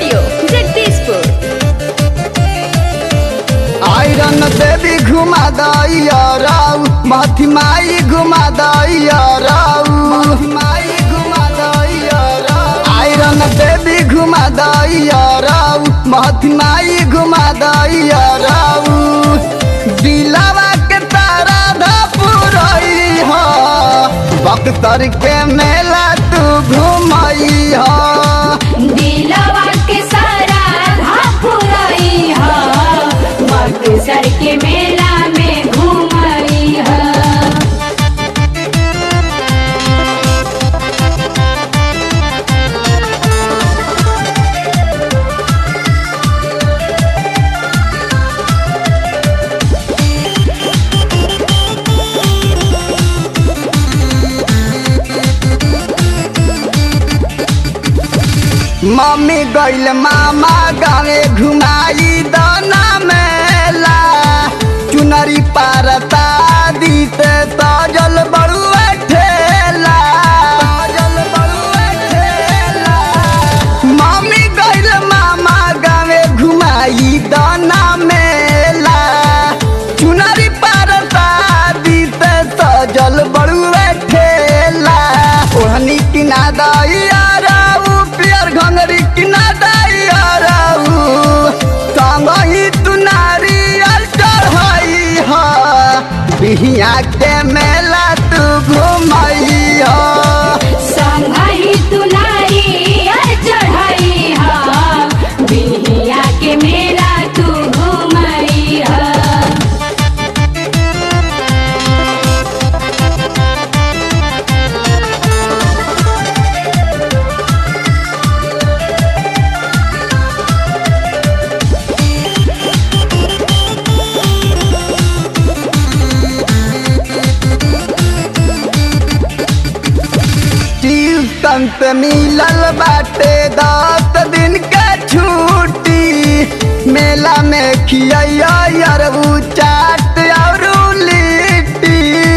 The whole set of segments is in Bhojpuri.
स्टूडियो जगदीशपुर आयरन देवी घुमा दैया राउ मथी माई घुमा दैया राउ माई घुमा दैया राउ आयरन देवी घुमा दैया राउ मथी माई घुमा दैया राउ दिलावा के तारा धपुरई ह बख्तर के मेला तू घुमई ह दिलवा के सारा धापुरई ह बक्सर के मेला में घूमई ह मम्मी गइल मामा गावे घुमाई दाना मेला चुनरी पारता दीते सजल बड़ुआ ठेला सजल बड़ुआ ठेला मम्मी गइल मामा गावे घुमाई दाना मेला चुनरी पारता दीते सजल बड़ुआ ठेला ओहनी किना दैया राउ पियर घंगरी किना दैया राउ संगही तू नारियल चढ़ई ह बिहिया के मेला तू घुमई ह संगहि तुलारी चढ़ई ह बिहिया के मेला तू घूमई ह ट्यूशन से मिलल बाटे दस दिन के छुट्टी मेला में खिया अरबू चाट और लिट्टी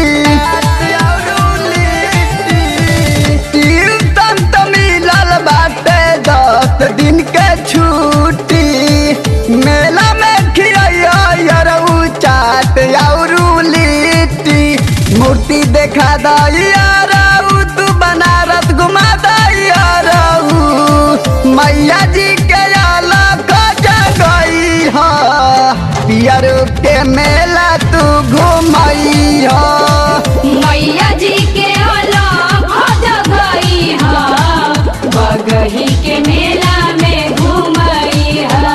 ट्यूशन से मिलल बाटे दस दिन के छुट्टी मेला में खिया अरबू चाट और लिट्टी मूर्ति देखा दैया राउ तू बनारस घुमा दैया राउ मैया जी के अलग जगई ह पियर के मेला तू घुमई ह मैया जी के अलग जगई ह बगही के मेला में घूमई ह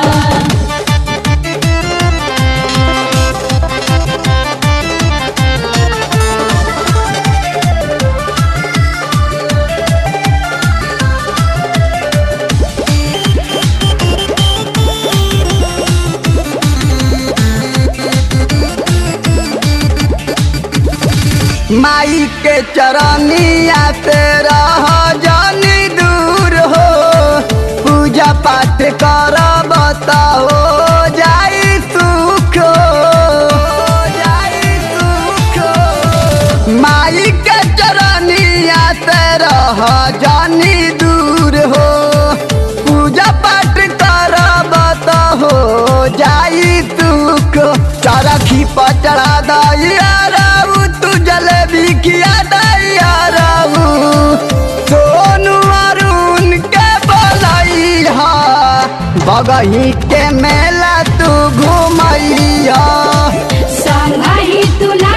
माई के चरनिया से रह जानी दूर हो पूजा पाठ करब त हो जाई सुख हो जाई सुख हो। माई के चरनिया से रह जानी दूर हो पूजा पाठ करब त हो जाई सुख चरखी पर चढ़ा दैया राउ तू जलेबी खिया दैया राउ सोनू अरुण के बोलई हा बगही के मेला तू घुमई हा संगहि तुला